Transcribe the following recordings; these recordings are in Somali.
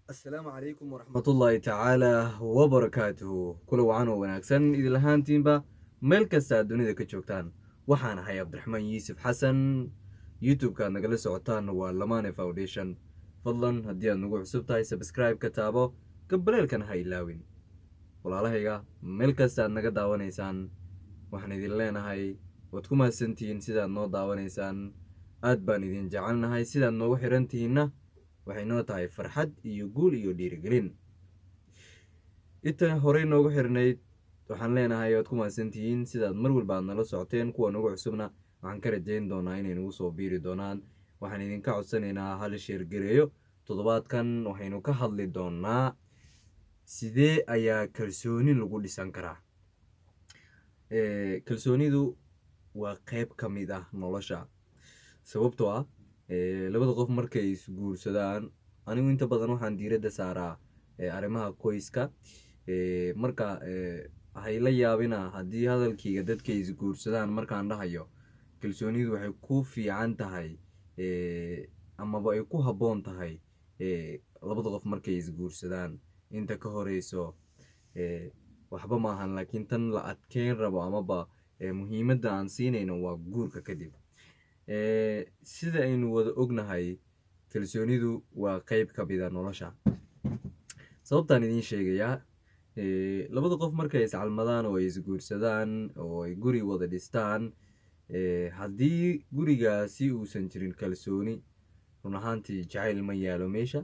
asalaamu calaykum waraxmatullaahi tacaala wabarakaatuhu kula wacan oo wanaagsan idil ahaantiinba meel kasta aad dunida ka joogtaan waxaan ahay cabdiraxmaan yuusuf xasan youtube-ka aad nagala socotaan waa lamane foundation fadlan haddii aad nagu cusub tahay sabscribe ka taabo gabaleelkana ha ilaawin walaalahayga meel kasta aad naga daawanaysaan waxaan idin leenahay waad ku mahadsantihiin sidaad noo daawanaysaan aad baan idin jecelnahay sidaad noogu xirantihiinna waxay noo tahay farxad iyo guul iyo dhiirigelin inta horey noogu xirnayd waxaan leenahay waad ku mahadsantihiin sidaad mar walba aad nala socoteen kuwa nagu cusubna waxaan ka rajayn doonaa inay nagu soo biiri doonaan waxaan idinka codsanaynaa hal sheergareeyo toddobaadkan waxaynu ka hadli doonaa sidee ayaa kalsooni lagu dhisan karaa kalsoonidu waa qeyb ka mid ah nolosha sababtoo ah labada qof markay isguursadaan anigu inta badan waxaan diiradda saaraa arrimaha qoyska marka hay la yaabina haddii hadalkayga dadkay isguursadaan markaan dhahayo kalsoonidu waxay ku fiican tahay amaba ay ku habboon tahay labada qof markay isguursadaan inta ka horeyso waxba maahan laakiin tan la adkeyn rabo amaba muhiimadda aan siinayno waa guurka kadib sida aynu wada ognahay kalsoonidu waa qeyb ka mida nolosha sababtaan idiin sheegayaa labada qof markay iscalmadaan oo ay isguursadaan oo ay guri wada dhistaan haddii gurigaasi uusan jirin kalsooni run ahaantii jacayl ma yaalo meesha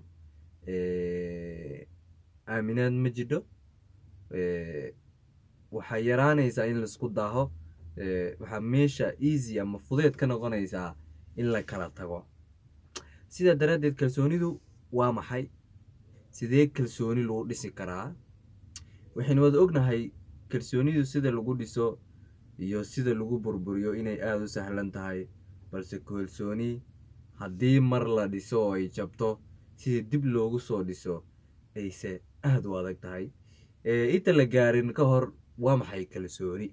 aaminaad ma jidho waxaa yaraanaysaa in laisku daaho waxaa meesha easy ama fudeed ka noqonaysaa in la kala tago sidaa daraaddeed kalsoonidu waa maxay sidee kalsooni lagu dhisi karaa waxaynu wada ognahay kalsoonidu sida lagu dhiso iyo sida lagu burburiyo inay aada u sahlan tahay balse kalsooni haddii mar la dhiso oo ay jabto sida dib loogu soo dhiso ayse aada u adag tahay inta la gaarin ka hor waa maxay kalsooni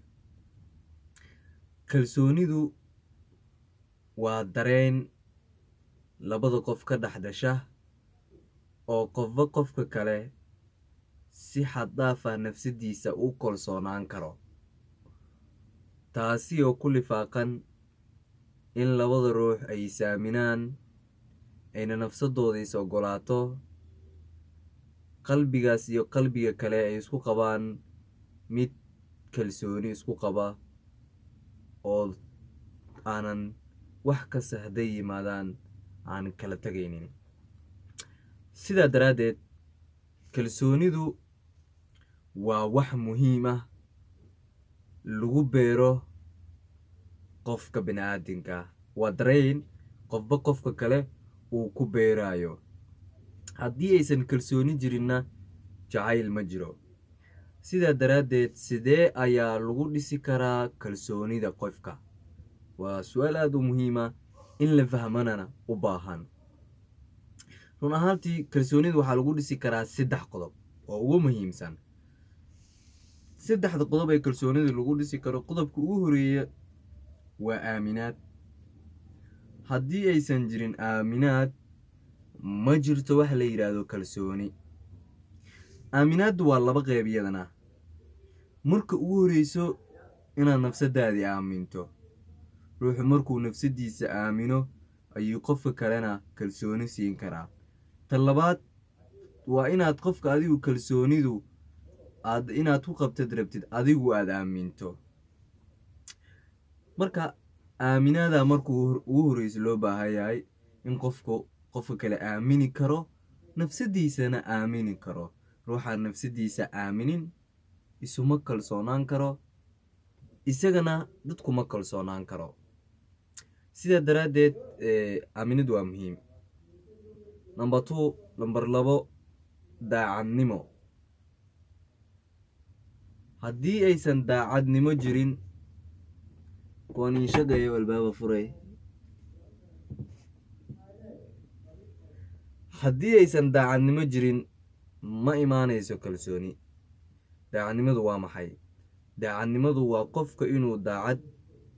kalsoonidu waa dareen labada qof ka dhex dhasha oo qofba qofka kale si xaddaaf ah nafsadiisa u kalsoonaan karo taasi oo ku lifaaqan in labada ruux ay isaaminaan ayna nafsadooda is oggolaato qalbigaas iyo qalbiga kale ay isku qabaan mid kalsooni isku qaba oo aanan wax kasta hadday yimaadaan aan kala tegaynin sidaa daraaddeed kalsoonidu waa wax muhiim ah lagu beero qofka bini aadinka waa dareen qofba qofka kale uu ku beeraayo haddii aysan kalsooni jirinna jacayl ma jiro sidaa daraaddeed sidee ayaa lagu dhisi karaa kalsoonida qofka waa su-aal aada u muhiima in la fahmanana u baahan run ahaantii kalsoonida waxaa lagu dhisi karaa saddex qodob oo ugu muhiimsan saddexda qodob ee kalsoonida lagu dhisi karo qodobka ugu horeeya waa aaminaad haddii aysan jirin aaminaad ma jirto wax la yidhaahdo kalsooni aaminaaddu waa laba qeyb iyadana marka ugu horeyso inaad nafsadaadii aaminto ruuxu markuu nafsadiisa aamino ayuu qofka kalena kalsooni siin karaa ta labaad waa inaad qofka adigu kalsoonidu aad inaad ku qabtad rabtid adigu aada aaminto marka aaminaada markuu ugu horeyso loo baahan yahay in qofku qofka kale aamini karo nafsadiisana aamini karo ruuxaan nafsadiisa aaminin isuma kalsoonaan karo isagana dadkuma kalsoonaan karo sidaa daraaddeed aaminid waa muhiim number two number labo daacadnimo haddii aysan daacadnimo jirin kuwan ii shaqeeyo albaaba furay haddii aysan daacadnimo jirin ma imaanayso kalsooni daacadnimadu waa maxay daacadnimadu waa qofka inuu daacad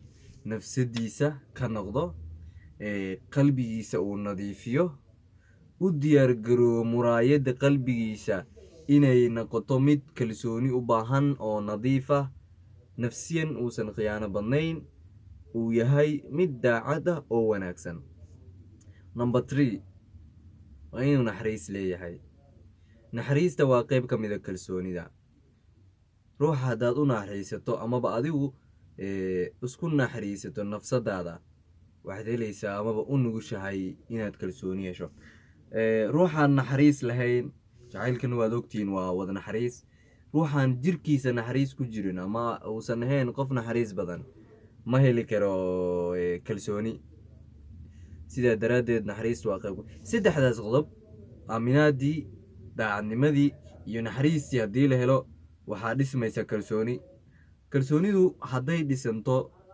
nafsadiisa ka noqdo qalbigiisa uu nadiifiyo u diyaargaroobo muraayadda qalbigiisa inay noqoto mid kalsooni u baahan oo nadiif ah nafsiyan uusan khiyaano badnayn uu yahay mid daacad ah oo wanaagsan number tree waa inuu naxariis leeyahay naxariista waa qeyb ka mid a kalsoonida ruuxa haddaad u naxariisato amaba adigu isku naxariisato nafsadaada waxaad helaysaa amaba u nugushahay inaad kalsooni hesho ruuxaan naxariis lahayn jacaylkan waad ogtihiin waa wada naxariis ruuxaan jirkiisa naxariis ku jirin ama uusan ahayn qof naxariis badan ma heli karo kalsooni sidaa daraaddeed naxariista waa qayb saddexdaas qodob aaminaadii daacadnimadii iyo naxariistii haddii la helo waxaa dhismaysa kalsooni kalsoonidu hadday dhisanto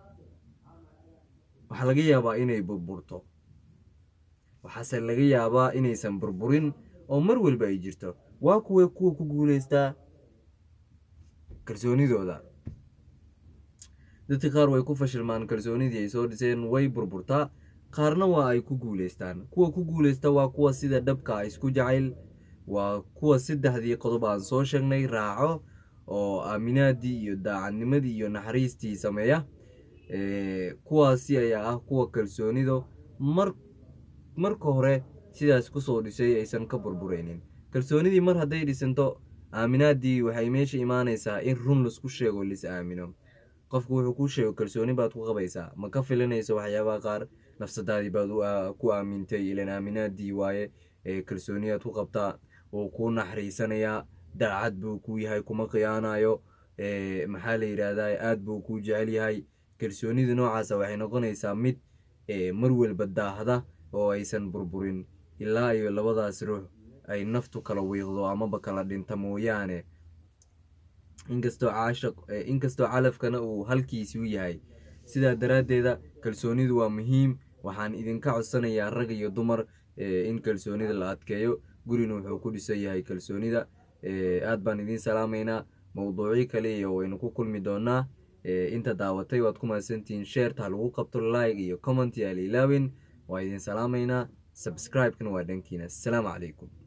waxaa laga yaabaa inay burburto waxaase laga yaabaa inaysan burburin oo mar walba ay jirto waa kuwa kuwa ku guuleystaa kalsoonidooda dadka qaar way ku fashilmaan kalsoonidii ay soo dhiseen way burburtaa qaarna waa ay ku guuleystaan kuwa ku guuleysta waa kuwa sida dhabka isku jacayl waa kuwa saddexdii qodob aan soo sheegnay raaco oo aaminaadii iyo daacadnimadii iyo naxariistii sameeya kuwaasi ayaa ah kuwa kalsoonido mar marka hore sidaas kusoo dhisay aysan ka burbureynin kalsoonidii mar hadday dhisanto aaminaadii waxay meesha imaanaysaa in run laisku sheego lis aamino qofku wuxuu kuu sheego kalsooni baad ku qabaysaa ma ka filanayso waxyaabaha qaar nafsadaadii baad ku aamintay ilan aaminaadii waaye kalsooniyaad ku qabtaa wuu kuu naxariisanayaa daacad buu kuu yahay kuma khiyaanayo maxaa la yidhaahdaa aad buu kuu jecel yahay kalsoonida noocaasa waxay noqonaysaa mid mar walba daahda oo aysan burburin ilaa iyo labadaas ruux ay naftu kala wiiqdo amaba kala dhinta mooyaane inkastoo caashaq inkastoo calafkana uu halkiisuu yahay sidaa daraaddeeda kalsoonidu waa muhiim waxaan idinka codsanayaa rag iyo dumar in kalsoonida la adkeeyo gurina wuxuu ku dhisan yahay kalsoonida aad baan idiin salaamaynaa mowduucyo kale iyo waynu ku kulmi doonaa inta daawatay waad ku mahadsantihiin sheerta ha lagu qabto like iyo comment yaa la ilaawin waa idin salaamaynaa subscribe-kana waa dhankiina assalaamu calaykum